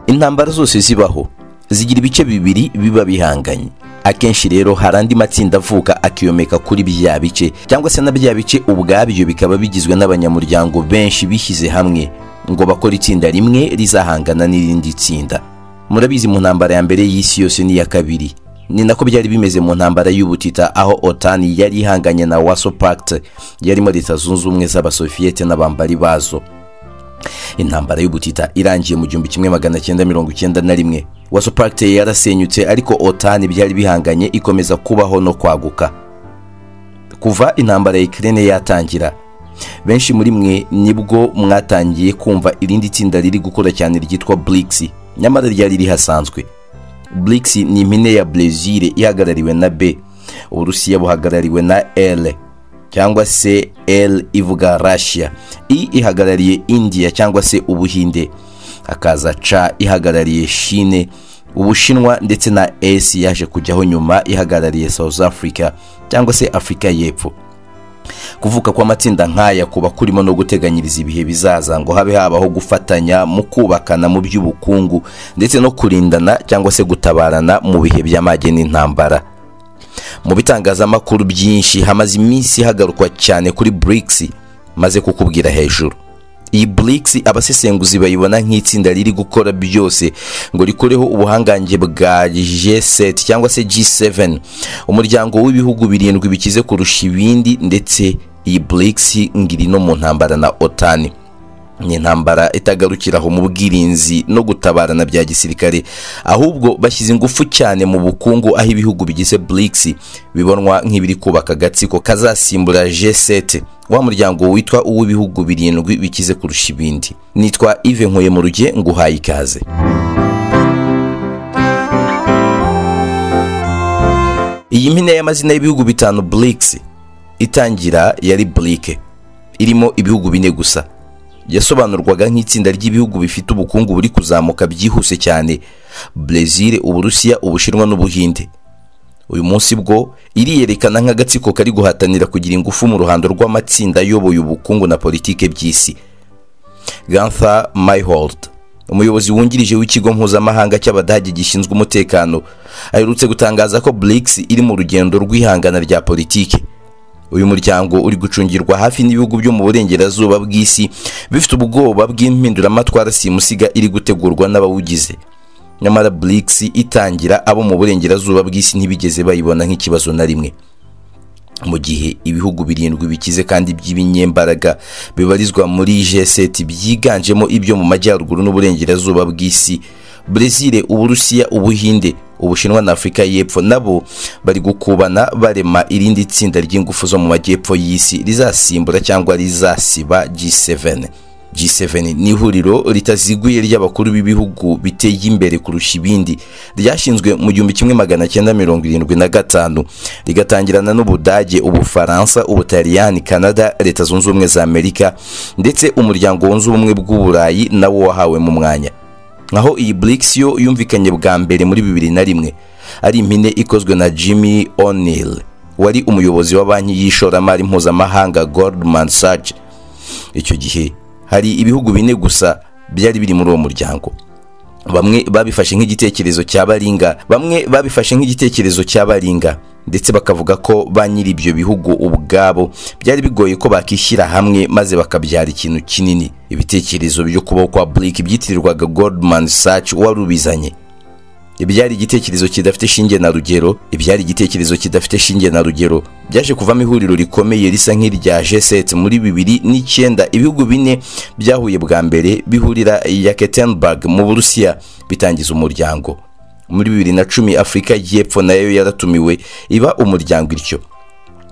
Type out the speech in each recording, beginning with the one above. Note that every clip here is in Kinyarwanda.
intambara zose zibaho zigira ibice bibiri biba bihanganye akenshi rero hari andi matsinda avuka akiyomeka kuri bya bice cyangwa se na bya bice ubwabyo bikaba bigizwe n'abanyamuryango benshi bishyize hamwe ngo bakore itsinda rimwe rizahangana n'irindi tsinda murabizi mu ntambara ya mbere y'isi yose n'iya kabiri ni nako byari bimeze mu ntambara y'ubutita aho otani yari ihanganye na waso pacte yarimo leta zunze ubumwe z'abasoviyete n'abambari bazo intambara y'ubutita irangiye mu gihumbi kimwe magana cyenda mirongo icyenda na rimwe waso pacte yarasenyutse ariko otani byari bihanganye ikomeza kubaho no kwaguka kuva intambara ya ikirere yatangira benshi muri mwe nibwo mwatangiye kumva irindi tsinda riri gukora cyane ryitwa burikisi nyamara ryari rihasanzwe burikisi ni impine ya brezil ihagarariwe na b uburusiya buhagarariwe na r cyangwa se r ivuga russia i ihagarariye india cyangwa se ubuhinde hakaza c ihagarariye shine ubushinwa ndetse na s yaje kujyaho nyuma ihagarariye south africa cyangwa se afurika y'epfo kuvuka kw'amatsinda nk'aya kuba kurimo no guteganyiriza ibihe bizaza ngo habe habaho gufatanya mu kubakana mu by'ubukungu ndetse no kurindana cyangwa se gutabarana mu bihe by'amage n'intambara mu bitangazamakuru byinshi hamaze iminsi hagarukwa cyane kuri burikisi maze kukubwira hejuru iyi burikisi abasesenguzi bayibona nk'itsinda riri gukora byose ngo rikureho ubuhangange bwa g7 cyangwa se g7 umuryango w'ibihugu birindwi bikize kurusha ibindi ndetse iyi burikisi ngiri no mu ntambara na otani ni intambara itagarukira aho mu bwirinzi no gutabarana bya gisirikare ahubwo bashyize ingufu cyane mu bukungu aho ibihugu bigize burikisi bibonwa nk'ibiri kubaka agatsiko kazasimbura g7 wa muryango witwa uw'ibihugu birindwi bikize kurusha ibindi nitwa ive nkuye mu ruge nguhaye ikaze iyi mpine y'amazina y'ibihugu bitanu burikisi itangira yari burike irimo ibihugu bine gusa yasobanurwaga nk'itsinda ry'ibihugu bifite ubukungu buri kuzamuka byihuse cyane brezil uburusiya ubushinwa n'ubuhinde uyu munsi bwo iriyerekana nk'agatsiko kari guhatanira kugira ingufu mu ruhando rw'amatsinda ayoboye ubukungu na politike by'isi gantha mayhold umuyobozi wungirije w'ikigo mpuzamahanga cy'abadage gishinzwe umutekano aherutse gutangaza ko burikisi iri mu rugendo rw'ihangana rya politiki uyu muryango uri gucungirwa hafi n'ibihugu byo mu burengerazuba bw'isi bifite ubwoba bw'impinduramatwara simusiga iri gutegurwa n'abawugize nyamara burikisi itangira abo mu burengerazuba bw'isi ntibigeze bayibona nk'ikibazo na rimwe mu gihe ibihugu birindwi bikize kandi by'ibinyembaraga bibarizwa muri g7 byiganjemo ibyo mu majyaruguru n'uburengerazuba bw'isi brezil uburusiya ubuhinde ubushinwa na afurika y'epfo nabo bari gukubana barema irindi tsinda ry'ingufu zo mu majyepfo y'isi rizasimbura cyangwa rizasiba g7 g7 ni ihuriro ritaziguye ry'abakuru b'ibihugu biteye imbere kurusha ibindi ryashinzwe mu gihumbi kimwe magana cyenda mirongo irindwi na gatanu rigatangirana n'ubudage ubufaransa ubutaliyani canada leta zunze ubumwe za amerika ndetse umuryango wunze ubumwe bw'uburayi nawo wahawe mu mwanya nkaho iyi burikisi yo yumvikanye bwa mbere muri bibiri na rimwe ari impine ikozwe na jimmy o'neill wari umuyobozi wa banki y'ishoramari mpuzamahanga goldman sachs icyo gihe hari ibihugu bine gusa byari biri muri uwo muryango bamwe babifashe nk'igitekerezo cya baringa bamwe babifashe nk'igitekerezo cya baringa ndetse bakavuga ko ba nyiri ibyo bihugu ubwabo byari bigoye ko bakishyira hamwe maze bakabyara ikintu kinini ibitekerezo byo kubaho kwa burike byitirirwaga goldman sachs wari ubizanye ibyari igitekerezo kidafite shinge na rugero ibyari igitekerezo kidafite shinge na rugero byaje kuvamo ihuriro rikomeye risa nk'irya g7 muri bibiri n'icyenda ibihugu bine byahuye bwa mbere bihurira ya ketenberg mu burusiya bitangiza umuryango muri bibiri na cumi afurika y'epfo nayo yaratumiwe iba umuryango ityo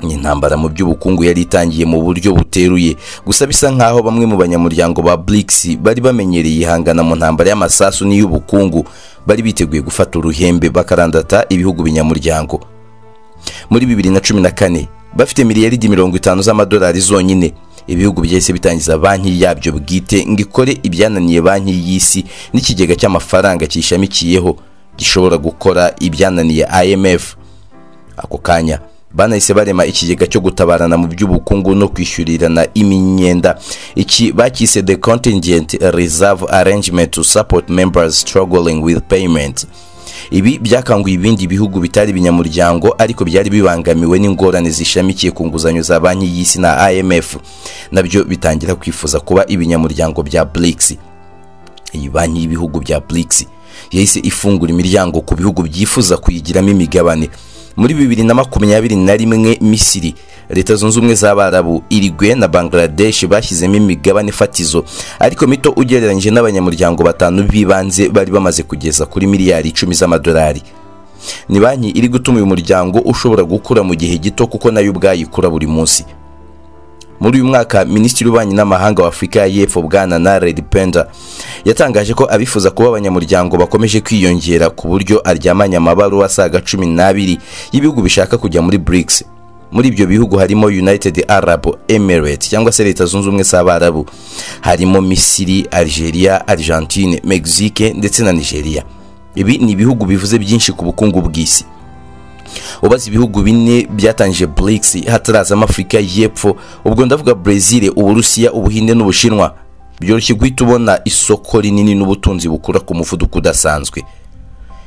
ni intambara mu by'ubukungu yari itangiye mu buryo buteruye gusa bisa nk'aho bamwe mu banyamuryango ba burikisi bari bamenyereye ihangana mu ntambara y'amasasu n'iy'ubukungu bari biteguye gufata uruhembe bakarandata ibihugu binyamuryango muri bibiri na cumi na kane bafite miliyaridi mirongo itanu z'amadolari zonyine ibihugu byahise bitangiza banki yabyo bwite ngo ikore ibyananiye banki y'isi n'ikigega cy'amafaranga cyishamikiyeho gishobora gukora ibyananiye imf ako kanya banahise barema ikigega cyo gutabarana mu by'ubukungu no kwishyurirana imyenda iki bakise the contingent reserve arrangement to support members struggling with payment ibi byakanguye ibindi bihugu bitari ibinyamuryango ariko byari bibangamiwe n'ingorane zishamikiye ku nguzanyo za banki y'isi na imf nabyo bitangira kwifuza kuba ibinyamuryango bya brics iyi banki y'ibihugu bya brics yahise ifungura imiryango ku bihugu byifuza kuyigiramo imigabane muri bibiri na makumyabiri na rimwe misiri leta zunze ubumwe z'abarabu irigwe na bangladesh bashyizemo imigabane fatizo ariko mito ugereranyije n'abanyamuryango batanu b'ibanze bari bamaze kugeza kuri miliyari icumi z'amadolari ni banki iri gutuma uyu muryango ushobora gukura mu gihe gito kuko nayo ubwayo ikura buri munsi muri uyu mwaka minisitiri w'ububanyi n'amahanga wa afurika ya y'epfo bwana naredi penda yatangaje ko abifuza kuba abanyamuryango bakomeje kwiyongera ku buryo aryamanye amabaruwa asaga cumi n'abiri y'ibihugu bishaka kujya muri brics muri ibyo bihugu harimo united arab emirates cyangwa se leta zunze ubumwe z'abarabu harimo misiri algeria argentine mexique ndetse na nigeria ibi ni ibihugu bivuze byinshi ku bukungu bw'isi ubaze ibihugu bine byatangije brics hatarazamo afurika y'epfo ubwo ndavuga brezil uburusiya ubuhinde n'ubushinwa byoroshye guhita ubona isoko rinini n'ubutunzi bukura ku muvuduko udasanzwe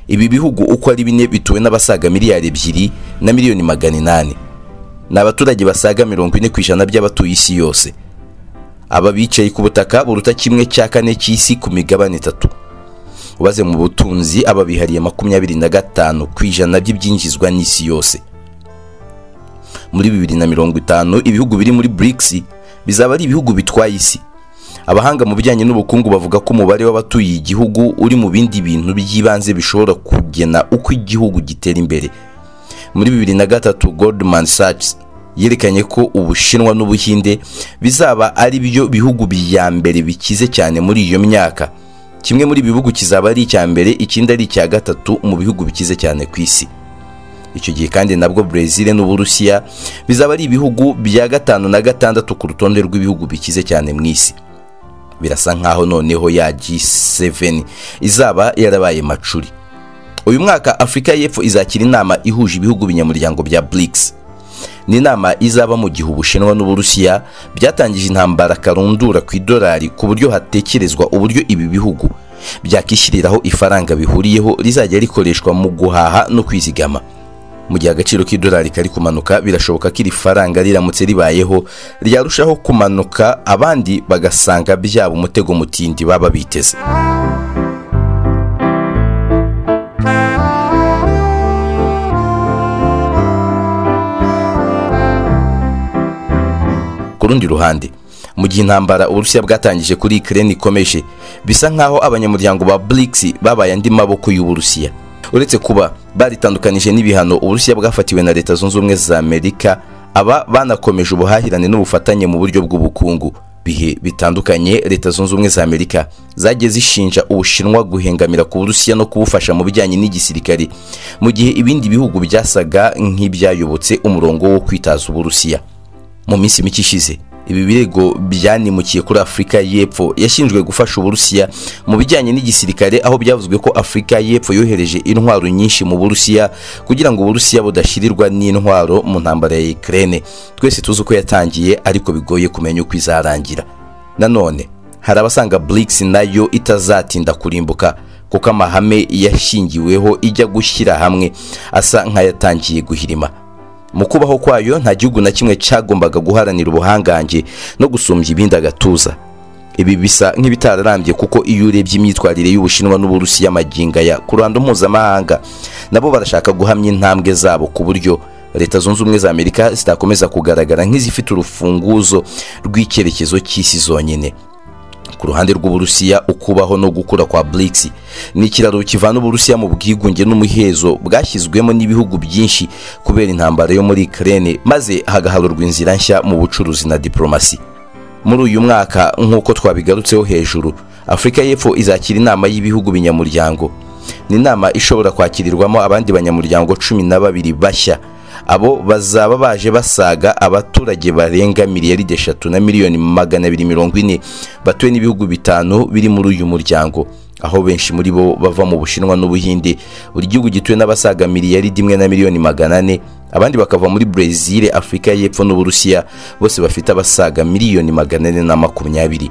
ibi bihugu uko ari bine bituwe n'abasaga miliyari ebyiri na miliyoni magana inani ni abaturage basaga mirongo ine ku ijana by'abatuye isi yose aba bicaye ku butaka buruta kimwe cya kane cy'isi ku migabane itatu ubaze mu butunzi aba bihariye makumyabiri na gatanu ku ijana by'ibyinjizwa n'isi yose muri bibiri na mirongo itanu ibihugu biri muri brics bizaba ari ibihugu bitwaye isi abahanga mu bijyanye n'ubukungu bavuga ko umubare w'abatuye igihugu uri mu bindi bintu by'ibanze bishobora kugena uko igihugu gitera imbere muri bibiri na gatatu goldman sachs yerekanye ko ubushinwa n'ubuhinde bizaba ari byo bihugu bya mbere bikize cyane muri iyo myaka kimwe muri ibi bihugu kizaba ari icya mbere ikindi ari icya gatatu mu bihugu bikize cyane ku isi icyo gihe kandi nabwo brezil n'uburusiya bizaba ari ibihugu bya gatanu na gatandatu ku rutonde rw'ibihugu bikize cyane mu isi birasa nkaho noneho ya g7 izaba yarabaye macuri uyu mwaka afurika y'epfo izakira inama ihuje ibihugu binyamuryango bya brics ni inama izaba mu gihe ubushinwa n'uburusiya byatangije intambara karundura ku idolari ku buryo hatekerezwa uburyo ibi bihugu byakishyiriraho ifaranga bihuriyeho rizajya rikoreshwa mu guhaha no kwizigama mu gihe agaciro k'idolari kari kumanuka birashoboka ko iri faranga riramutse ribayeho ryarushaho kumanuka abandi bagasanga byaba umutego mutindi baba biteze ku rundi ruhande mu gihe intambara uburusiya bwatangije kuri ukraine ikomeje bisa nk'aho abanyamuryango ba brics babaye andi maboko y'uburusiya uretse kuba baritandukanije n'ibihano uburusiya bwafatiwe na leta zunze ubumwe za amerika aba banakomeje ubuhahirane n'ubufatanye mu buryo bw'ubukungu bihe bitandukanye leta zunze ubumwe za amerika zagiye zishinja ubushinwa guhengamira ku burusiya no kubufasha mu bijyanye n'igisirikare mu gihe ibindi bihugu byasaga nk'ibyayobotse umurongo wo kwitaza uburusiya mu minsi mike ishize ibi birego byanimukiye kuri afurika y'epfo yashinzwe gufasha uburusiya mu bijyanye n'igisirikare aho byavuzwe ko afurika y'epfo yohereje intwaro nyinshi mu burusiya kugira ngo uburusiya budashyirirwa n'intwaro mu ntambara ya ukraine twese tuzi uko yatangiye ariko bigoye kumenya uko izarangira nanone hari abasanga brics nayo itazatinda kurimbuka kuko amahame yashingiweho ijya gushyira hamwe asa nk'ayatangiye guhirima mu kubaho kwayo nta gihugu na kimwe cyagombaga guharanira ubuhangange no gusumbya ibindi agatuza ibi bisa nk'ibitararambye kuko iyo urebye imyitwarire y'ubushinwa n'uburusiya amaginga ya ku ruhando mpuzamahanga nabo barashaka guhamya intambwe zabo ku buryo leta zunze ubumwe za amerika zitakomeza kugaragara nk'izifite urufunguzo rw'icyerekezo cy'isi zonyine ku ruhande rw'uburusiya ukubaho no gukura kwa brics ni ikiraro kivana uburusiya mu bwigunge n'umuhezo bwashyizwemo n'ibihugu byinshi kubera intambara yo muri ukraine maze hagaharurwa inzira nshya mu bucuruzi na diplomasi muri uyu mwaka nk'uko twabigarutseho hejuru afurika y'epfo izakira inama y'ibihugu binyamuryango ni inama ishobora kwakirirwamo abandi banyamuryango cumi na babiri bashya abo bazaba baje basaga abaturage barenga miliyaride eshatu na miliyoni magana abiri mirongo ine batuwe n'ibihugu bitanu biri muri uyu muryango aho benshi muri bo bava mu bushinwa n'ubuhinde buri gihugu gituwe n'abasaga miliyari rimwe na miliyoni magana ane abandi bakava muri brezil afurika y'epfo n'uburusiya bose bafite abasaga miliyoni magana ane na makumyabiri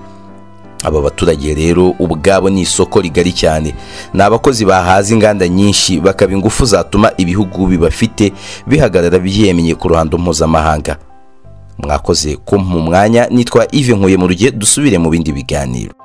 aba baturage rero ubwabo ni isoko rigari cyane ni abakozi bahaza inganda nyinshi bakaba ingufu zatuma ibihugu bibafite bihagarara byemeye ku ruhando mpuzamahanga mwakoze kumpa umwanya nitwa ive nkuye mu rugihe dusubire mu bindi biganiro